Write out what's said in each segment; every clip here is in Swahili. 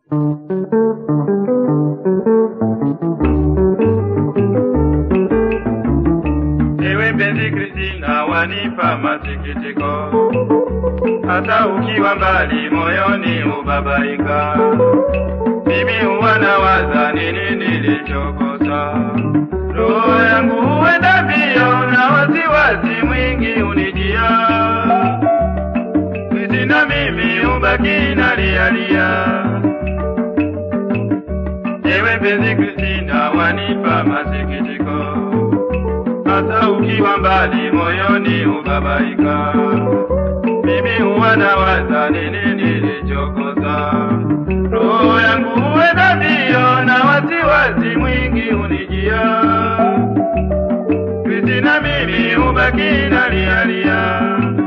Ewe mpenzi Kristina, wanipa masikitiko, hata ukiwa mbali moyoni ubabaika. Mimi huwa nawaza nini nilichokosa, roho yangu huenda mbio na wasiwasi mwingi unijia. Kristina, mimi ubaki nalialia. Ewe mpenzi Kristina, wanipa masikitiko hata ukiwa mbali moyoni ubabaika. Mimi huwa nawaza nini nilichokosa, roho yangu huenda mbio na wasiwasi mwingi unijia. Kristina, mimi hubaki nalialia.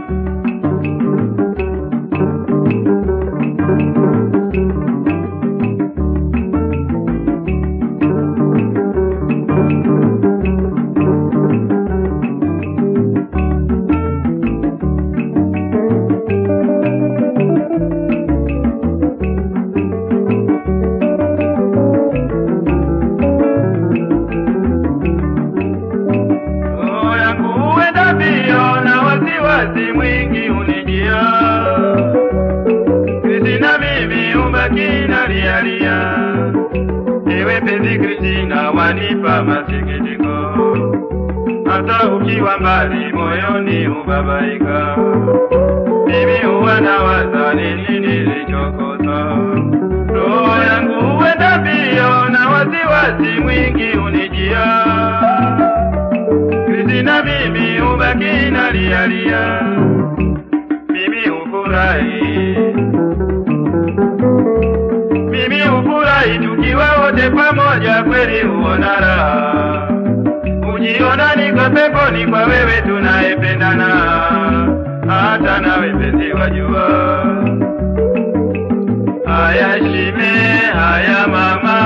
roho yangu huenda mbio na wasiwasi mwingi unijia. Kristina, mimi ubaki nalialia. Ewe penzi Kristina, wanipa masikitiko, hata ukiwa mbali moyoni ubabaika. Mimi huwa nawaza nini nilichokosa, roho yangu huenda mbio na wasiwasi mwingi unijia. Kristina, mimi ubaki nalialia, mimi hufurahi, mimi hufurahi tukiwa wote pamoja, kweli huona raha, ujiona niko peponi kwa wewe tunayependana, hata nawe penzi wajua. Haya shime, haya mama,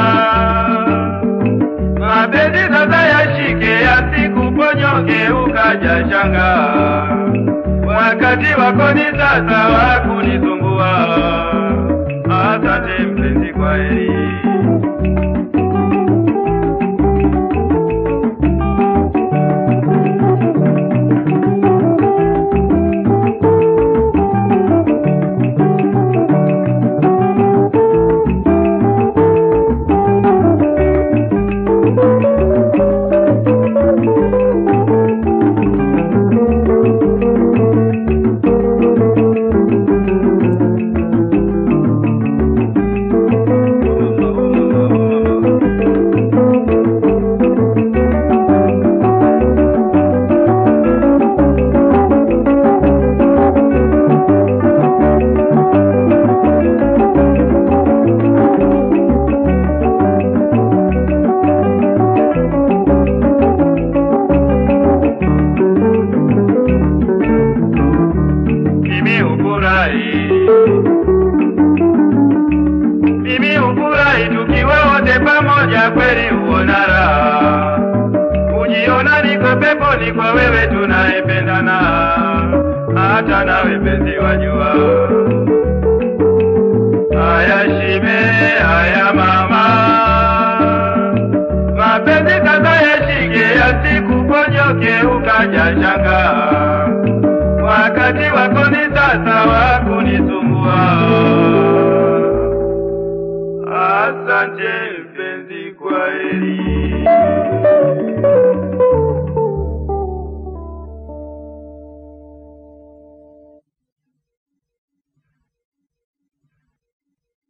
mapenzi sasa yashike, yasikuponyoke ukaja shanga. Wakati wako ni sasa wa kunisumbua. Asante mpenzi, kwa heri. Mimi hufurahi, mimi hufurahi tukiwa wote pamoja, kweli huona raha, ujiona niko peponi kwa wewe tunayependana, hata nawe penzi wajua. Haya shime, haya mama, mapenzi sasa yashike, yasikuponyoke ukaja shanga wakati wako ni sasa wa kunisumbua. Asante mpenzi, kwa heri.